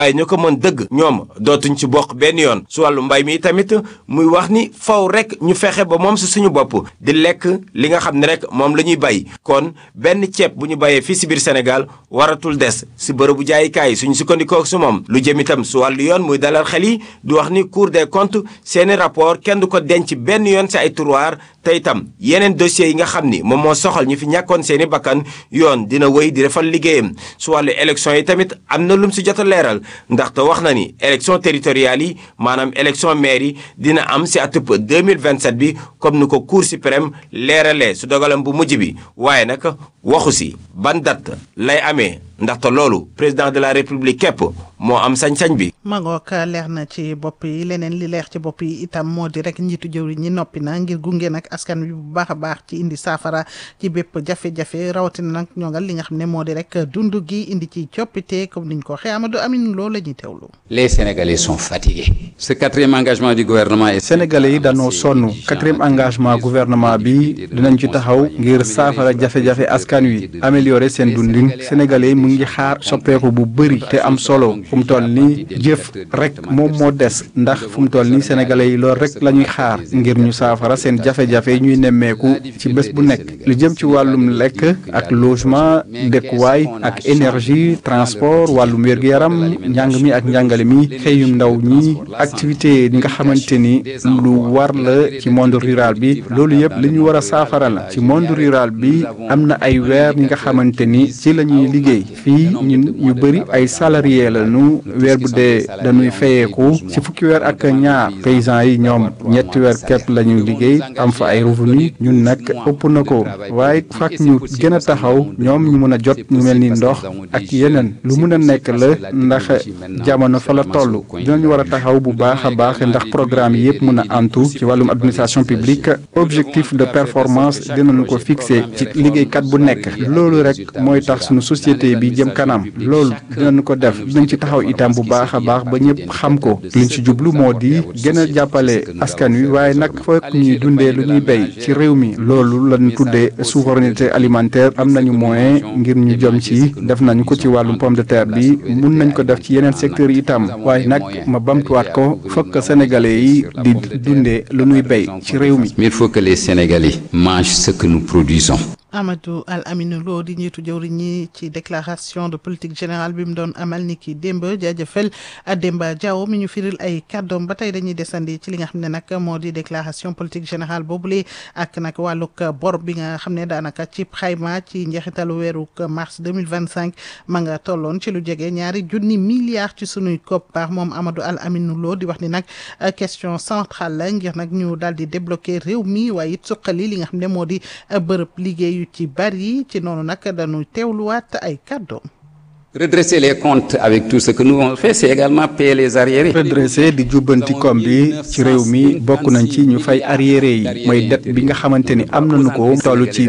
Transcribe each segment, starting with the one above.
ay ñu ko mën dëgg ñoom dootuñ ci bokk benn yoon su wàllu mbay mi tamit muy wax ni faw rek ñu fexe ba moom si suñu bopp di lekk li nga xam ne rek moom la ñuy bay kon benn ceeb bu ñu bayee fii si biir Sénégal waratul des si bërëbu jaayikaay suñu sukkandikoo su moom lu jëm itam su wàllu yoon muy dalal xel yi di wax ni Cour des comptes seeni rapport kenn du ko denc benn yoon si ay tiroir te itam yeneen dossiers yi nga xam ni moom moo soxal ñu fi ñàkkoon seeni bakkan yoon dina wéy di defal liggéeyam su wàllu élection yi tamit am na lum si jot a leeral ndaxte wax na ni élection territoriales yi maanaam élection maire yi dina am si atub 2027 bi comme ni ko Cour suprême leeralee su dogalam bu mujj bi waaye nag waxu si ban date lay amee ndaxte loolu président de la république képp moo am sañ-sañ bi. mangook leer na ci bopp yi leneen li leer ci bopp yi itam moo di rek njiitu jëwri ñi noppi na ngir gunge nag askan wi bu baax a baax ci indi saafara ci bépp jafe-jafe rawatina nag ñoŋal li nga xam ne moo di rek dund gi indi ci coppite comme niñ ko waxee Amadou Amine loolu la ñuy teewlu. les Sénégalais sont fatigués. ce quatrième engagement du gouvernement est. Sénégalais yi dañoo sonn quatrième engagement gouvernement bi dinañ ci taxaw ngir saafara jafe-jafe askan wi améliorer seen dundin Sénégalais yi mu ngi xaar soppeeku bu bëri te am solo fu mu toll nii jëf rek moom moo des ndax fu mu toll nii sénégalais yi loolu rek la ñuy xaar ngir ñu saafara seen jafe-jafe yi ñuy nemmeeku ci bés bu nekk lu jëm ci wàllum lekk ak logement dëkkuwaay ak énergie transport wàllum wér-gu-yaram njàng mi ak njàngale mi xëyum ndaw ñi activité yi nga xamante ni lu war la ci monde rural bi loolu yëpp li ñu war a saafara la ci monde rural bi am na ay weer ñi nga xamante ni ci la ñuy liggéey fii ñun ñu bëri ay salarié la nu weer bu dee dañuy fayeeku ci fukki weer ak ñaar paysans yi ñoom ñetti weer képp la ñu liggéey am fa ay revenu ñun nag ëpp na ko waaye fak ñu gën a taxaw ñoom ñu mën a jot ñu mel ni ndox ak yeneen lu mën a nekk la ndax jamono fa la toll dinañu war a taxaw bu baax a baax ndax programme yi yëpp mën a antu ci wàllum administration publique objectif de performance dinañu ko fixé ci liggéeykat bu nekk loolu rek mooy tax suñu société bi jëm kanam loolu dinañu ko def dinañ ci taxaw itam bu baax a baax ba ñëpp xam ko liñ ci jublu moo di gën a jàppale askan wi waaye nag fekk ñuy dundee lu ñuy béy ci réew mi loolu lañu tuddee souveraineté alimentaire am nañu moyen ngir ñu jëm ci def nañu ko ci wàllum pomme de terre bi mun nañ ko def ci yeneen secteurs yi itam waaye nag ma bamtuwaat ko fokk sénégalais yi di dundee lu ñuy béy ci réew mi. il faut que les Sénégalais mangent ce que nous produisons. Amadou Al Amine Lo di njiitu jëwriñ ñi ci déclaration de politique générale bi mu doon amal ni ki démb jaajëfal Demba Diaw mi ñu firil ay kàddoom ba tey dañuy desandi ci li nga xam ne nag moo di déclaration politique générale boobule ak nag wàllug bor bi nga xam ne daanaka ci xayma ci njeexitalu weeru mars deux mille vingt cinq ma nga tolloon ci lu jege ñaari junni milliards ci sunuy koppar moom Amadou Al Amine Lo di wax ni nag question centrale la ngir nag ñu daal di débloquer réew mi waaye it suqali li nga xam ne moo di bërëb liggéey. ci bari ci noonu nag dañu teewluwaat ay kàddoom redresser les comptes avec tout ce que nous avons fait c'est également payer les arriérés. redresser di jubbanti koom bi ci réew mi bokk nañ ci ñu fay arriérés yi mooy dette bi nga xamante ni am nañu ko toll ci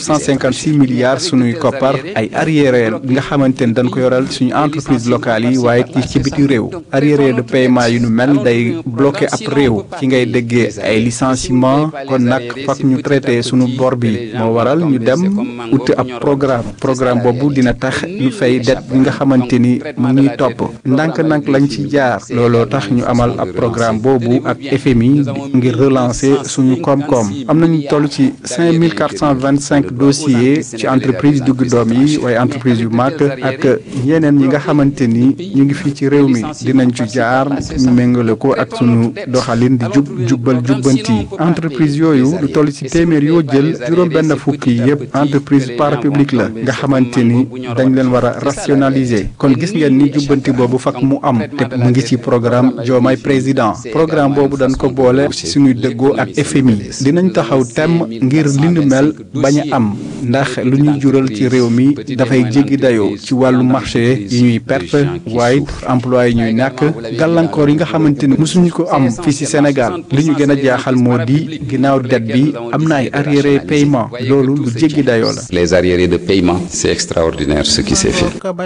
1956 milliards suñuy koppar ay arriérés bi nga xamante ni dañ ko yoral suñu entreprise locale yi waaye ci biti réew arriérés de paiement yu nu mel day bloqué ab réew ci ngay déggee ay licenciement kon nag fokk ñu traité suñu bor bi moo waral ñu dem uti ab programme programme boobu dina tax ñu fay dette bi nga xamante ni mu ngi topp ndànk-ndànk lañ ci jaar looloo tax ñu amal ab programme boobu ak FMI ngir relancer suñu koom-koom am nañu toll ci cinq mille quatre cent vingt cinq dossiers ci entreprise dugg doom yi waaye entreprise yu mag ak yeneen yi nga xamante ni ñu ngi fii ci réew mi dinañ ci jaar ñu méngale ko ak suñu doxalin di jub jubbal jubbanti entreprise yooyu lu toll ci téeméer yoo jël juróom benn fukk yi yëpp entreprise parapublique la nga xamante ni dañ leen war a rationaliser kon gis ngeen ni jubbanti boobu fak mu am te mu ngi ci programme Diomaye président programme boobu dañ ko boole ci suñuy dëggoo ak FMI dinañ taxaw temm ngir li nu mel bañ a am ndax lu ñuy jural ci réew mi dafay jéggi dayoo ci wàllu marché yi ñuy perte waaye emploi yi ñuy ñàkk gàllankoor yi nga xamante ni mosuñu ko am fii ci Sénégal li ñu gën a jaaxal moo di ginnaaw dette bi am na ay arriérés paiement loolu lu jéggi dayoo la. les arriérés de paiement c'est extraordinaire ce qui s'est fait. ba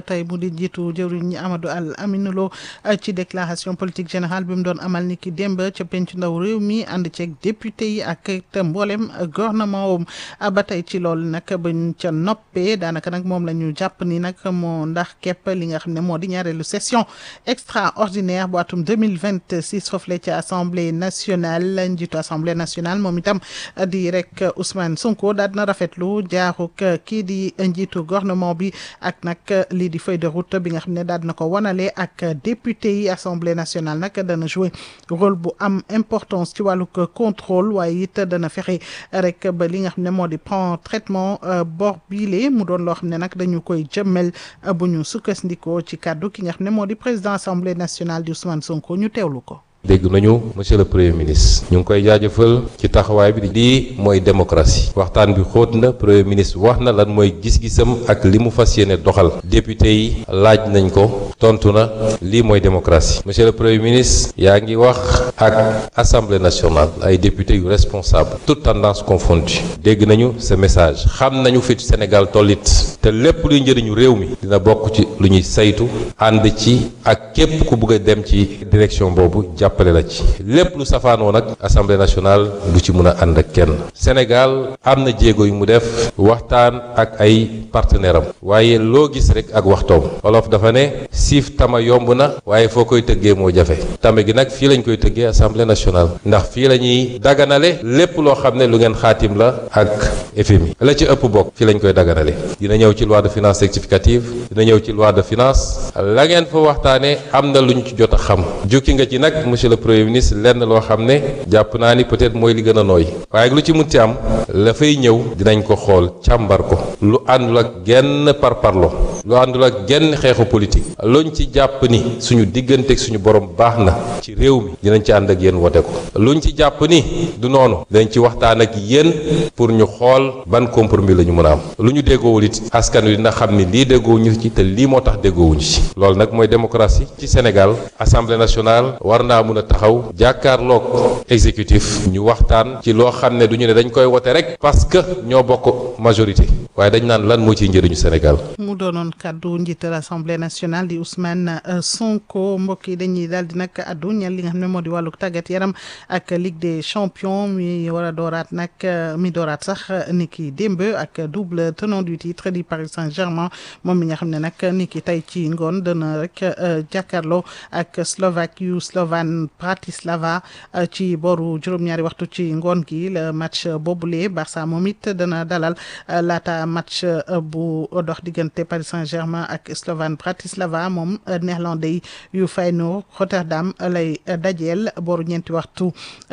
tey mu di njiitu jëwriñ ñi Amadou Al Aminou Lo ci déclaration politique générale bi mu doon amal ni ki démb ca penc ndaw réew mi ànd ceeg député yi ak te mboolem gouvernement wam ba tey ci loolu nag bañ ca noppee daanaka nag moom la ñu jàpp ni nag moo ndax képp li nga xam ne moo di ñaareelu session extraordinaire bu atum 2026 foofule ci assemblée nationale njiitu assemblée nationale moom itam di rek Ousmane Sonko daal dina rafetlu jaaruk kii di njiitu gouvernement bi ak nag lii di feuille de route bi nga xam ne daal dina ko wanale ak député yi assemblée nationale nag dana jouer rôle bu am importance ci wàllug contrôle waaye it dana fexe rek ba li nga xam ne moo di prend traitement bor biile mu doon loo xam ne nag dañu koy jëmmel bu ñu sukkandikoo ci kàddu ki nga xam ne moo di président assemblée nationale di Ousmane Sonko ñu teewlu ko. dégg nañu monsieur le premier ministre ñu ngi koy jaajëfal ci taxawaay bi lii mooy démocratie waxtaan bi xóot na premier ministre wax na lan mooy gis-gisam ak li mu fas yéene doxal député yi laaj nañ ko tontu na lii mooy démocratie monsieur le premier ministre yaa ngi wax ak assemblée nationale ay député yu responsable toute tendance confondue dégg nañu ce message xam nañu fi Sénégal tollit te lépp luy njëriñu réew mi dina bokk ci lu ñuy saytu ànd ci ak képp ku bëgg a dem ci direction boobu jàpp jàppale la ci lépp lu safaanoo nag assemblée nationale du ci mën a ànd ak kenn Sénégal am na jéego yu mu def waxtaan ak ay partenaire am waaye loo gis rek ak waxtoom wolof dafa ne siif tama yomb na waaye foo koy tëggee moo jafe tame gi nag fii lañ koy tëggee assemblée nationale ndax fii la ñuy daganale lépp loo xam ne lu ngeen xaatim la ak FMI la ci ëpp bokk fii lañ koy daganale dina ñëw ci loi de finances rectificative dina ñëw ci loi de finance la ngeen fa waxtaanee am na lu ñu ci jot a xam jukki nga ci nag monsieur le premier ministre lenn loo xam ne jàpp naa ni peut-être mooy li gën a nooy waaye lu ci munti am la fay ñëw dinañ ko xool càmbar ko lu àndul ak genn parparlo lu àndul ak genn xeexu politique luñ ci jàpp ni suñu diggante ak suñu borom baax na ci réew mi dinañ ci ànd ak yéen wote ko luñ ci jàpp ni du noonu dinañ ci waxtaan ak yéen pour ñu xool ban compromis la ñu mën a am lu ñu déggoowul it askan wi dina xam ni lii déggoowuñu ci te lii moo tax déggoowuñu ci loolu nag mooy démocratie ci Sénégal assemblée nationale war naa mun a taxaw jàkkaarloog exécutif ñu waxtaan ci loo xam ne du ñu ne dañ koy wote rek parce que ñoo bokk majorité waaye dañ naan lan moo ciy njëriñu Sénégal. mu doonoon kaddu njiital assemblée nationale di Ousmane Sonko mbokk yi dañuy daal di nag addu ñel li nga xam ne moo di wàllu tàggat yaram ak Ligue des champions mi war a dooraat nag mi dooraat sax ni ki démb ak double tenant du titre di Paris Saint-Germain moom mi nga xam ne nag ni ki tey ci ngoon dana rek jàkkaarloo ak Slovaque yu Slovan Bratislava ci boru juróom-ñaari waxtu ci ngoon gi le match boobule Barça moom it dana dalal laata match bu dox diggante Paris Saint-Germain ak Slovan Bratislava moom néerlandais yu Feyenoord Rotterdam lay dajeel boru ñeenti waxtu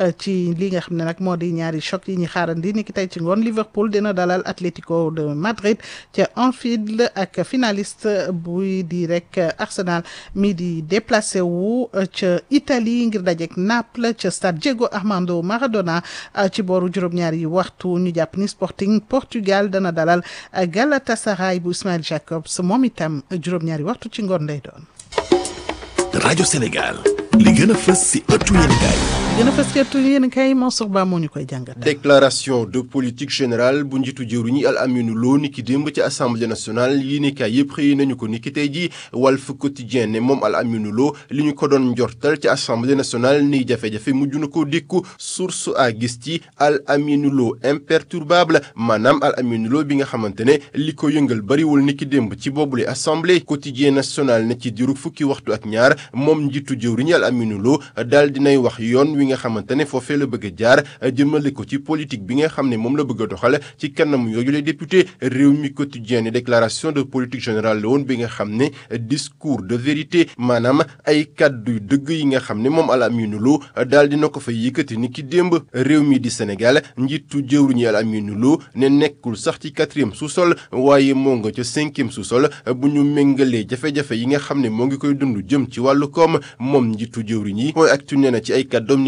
ci li nga xam ne nag moo di ñaari choc yi ñu xaarandi ni ki tey ci ngoon Liverpool dina dalal Atlético de Madrid ca Anfield ak finaliste buy di rek Arsenal mi di déplacé wu ca Italie ngir dajeek Naples ca stade Diego Armando Maradona ci booru juróom-ñaari waxtu ñu jàpp ni Sporting Portugal dana dalal Galatasaray bu Ismail Jacobs moom itam juróom-ñaari waxtu ci ngoon lay doon. rajo Sénégal li gën a fës si ëttu yéenekaay gën a fës ci ëttu yéenekaay Mansour Ba moo ñu koy jàngat. déclaration de politique générale bu njiitu jëwriñ yi Al Aminu Lo ni ki démb ci assemblée nationale yéenekaay yëpp xëy nañu ko ni ki tey ji Walf Quotidien ne moom Al Aminu Lo li ñu ko doon njortal ci assemblée nationale ni jafe-jafe mujj na ko dékku source a gis ci Al Aminu Lo imperturbable maanaam Al Aminu Lo bi nga xamante ne li ko yëngal bariwul ni ki démb ci boobule assemblée quotidien national ne ci diiru fukki waxtu ak ñaar moom njiitu jëwriñ yi Al Aminu Lo daal dinay wax yoon wi nga xamante ne foofee la bëgg a jaar jëmale ko ci politique bi nga xam ne moom la bëgg a doxal ci kanam yooyu les députés réew mi quotidien ne déclaration de politique générale la woon bi nga xam ne discours de vérité maanaam ay kàddu dëgg yi nga xam ne moom Al Aminu Lo daal dina ko fa yëkkati ni ki démb réew mi di Sénégal njiitu jëwriñ yi Al Aminu Lo ne nekkul sax ci quatrième sous-sol waaye moo nga ca cinquième sous-sol bu ñu méngalee jafe-jafe yi nga xam ne moo ngi koy dund jëm ci wàllu koom moom njiitu jëwriñ yi mooy actu nee na ci ay kàddoom ni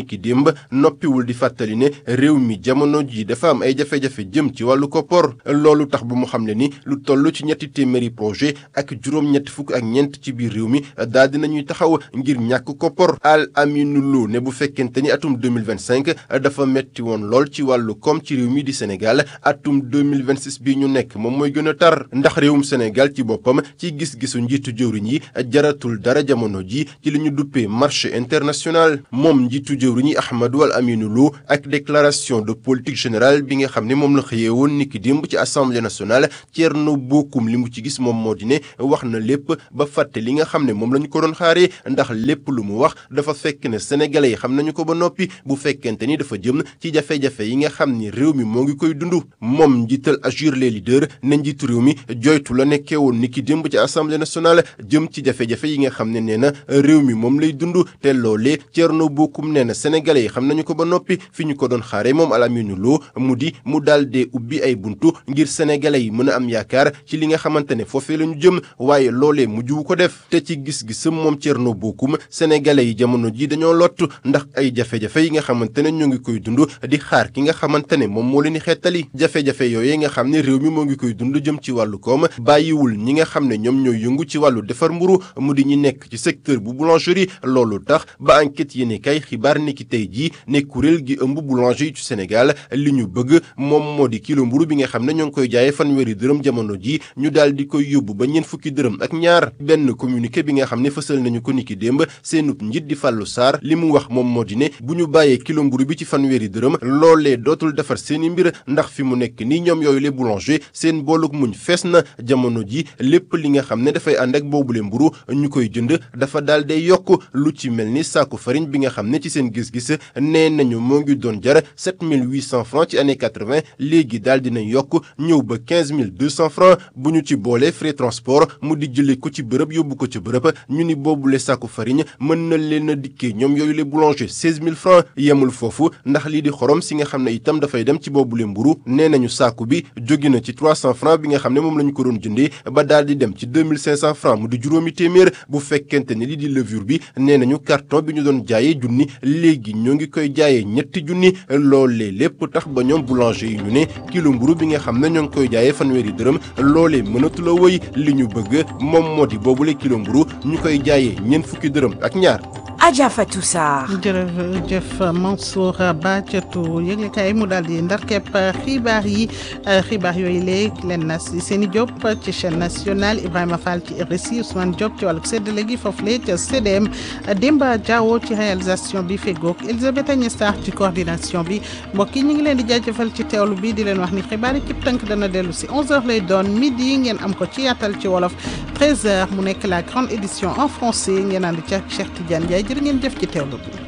niki démb noppiwul di fàttali ne réew mi jamono ji dafa am ay jafe-jafe jëm ci wàllu koppor loolu tax bu mu xam ne ni lu toll ci ñetti téeméeri projet ak juróom-ñetti fukk ak ñeent ci biir réew mi daal dinañuy taxaw ngir ñàkk koppor Al Aminu Lo ne bu fekkente ni atum 2025 dafa metti woon lool ci wàllu koom ci réew mi di Sénégal atum 2026 bi ñu nekk moom mooy gën a tar ndax réewum Sénégal ci boppam ci gis-gisu njiitu jëwriñ yi jaratul dara jamono ji ci li ñu duppee marché international moom njiitu jëwriñ yi Ahmadou Al Aminu Lo ak déclaration de politique générale bi nga xam ne moom la xëyee woon niki démb ci assemblée nationale Thierno Bocoum li mu ci gis moom moo di ne wax na lépp ba fàtte li nga xam ne moom la ñu ko doon xaaree ndax lépp lu mu wax dafa fekk ne sénégalais yi xam nañu ko ba noppi bu fekkente ni dafa jëm ci jafe-jafe yi nga xam ni réew mi moo ngi koy dund moom njiital Agir les leaders ne njiitu réew mi joytu la nekkee woon niki démb ci assemblée nationale jëm ci jafe-jafe yi nga xam ne nee na réew mi moom lay dund te loolee Thierno Bocoum nee na sénégalais yi xam nañu ko ba noppi fi ñu ko doon xaaree moom Al Aminu Lo mu di mu daal dee ubbi ay buntu ngir sénégalais yi mën a am yaakaar ci li nga xamante ne foofee la ñu jëm waaye loolee mujjuwu ko def te ci gis-gisam moom Thierno Bocoum sénégalais yi jamono ji dañoo lott ndax ay jafe-jafe yi nga xamante ne ñoo ngi koy dund di xaar ki nga xamante ne moom moo leen di xettali jafe-jafe yooyu nga xam ne réew mi moo ngi koy dund jëm ci wàllu koom bàyyiwul ñi nga xam ne ñoom ñooy yëngu ci wàllu defar mburu mu di ñi nekk ci secteur bu boulangerie loolu tax ba enquête yéene kay xibaar ni ki tey jii ne kuréel gi ëmb boulanger yi ci Sénégal li ñu bëgg moom moo di kilo mburu bi nga xam ne ñoo ngi koy jaayee fanweeri dërëm jamono ji ñu daal di koy yóbbu ba ñeent fukki dërëm ak ñaar benn communiqué bi nga xam ne fësal nañu ko niki démb seenub njiit di Fallou Sarr li mu wax moom moo di ne bu ñu bàyyee kilo mburu bi ci fanweeri dërëm loolee dootul defar seeni mbir ndax fi mu nekk nii ñoom yooyu les boulanger seen boolug muñ fees na jamono ji lépp li nga xam ne dafay ànd ak boobule mburu ñu koy jënd dafa daal day yokk lu ci mel ni saaku farine bi nga xam ne ci seen gis-gis nee nañu moo ngi doon jar 7800 francs ci année 80 léegi daal dina yokk ñëw ba 15200 francs bu ñu ci boolee frais transport mu di jëlee ko ci bërëb yóbbu ko ci bërëb ñu ni boobule saaku farine mën na leen a dikkee ñoom yooyu les boulanger 16000 francs yemul foofu ndax lii di xorom si nga xam ne itam dafay dem ci boobule mburu nee nañu saaku bi jóge na ci 300 francs bi nga xam ne moom la ñu ko doon jëndee ba daal di dem ci 2500 francs mu di juróomi téeméer bu fekkente ne lii di levure bi nee nañu carton bi ñu doon jaayee junni léegi ñoo ngi koy jaayee ñetti junni loolee lépp tax ba ñoom boulanger yi ñu ne kilo mburu bi nga xam ne ñoo ngi koy jaayee fanweeri dërëm loolee mënatu la wëy li ñu bëgg moom moo di boobule kilo mburu ñu koy jaayee ñeent fukki dërëm ak ñaar Adja Fatou Sarr. jërëjëf Mansour Ba catu yëglekaay mu daal di ndar kepp xibaar yi xibaar yooyu léegi leen na si Seni Diop ci chaîne nationale Ibrahima Fall ci RSI Ousmane Diop ci wàllu séddale gi foofu la ca CDM Demba Diawo ci réalisation bi fegook Elisabeth Agnès Sarr ci coordination bi mbokk yi ñu ngi leen di jaajëfal ci teewlu bi di leen wax ni xibaar yi cib tënk dana dellu si 11h lay doon midi ngeen am ko ci yaatal ci wolof 13h mu nekk la grande édition en français ngeen ànd ci ak Cheikh Tidiane Ndiaye jërë ngeen jëf ci teewlu bi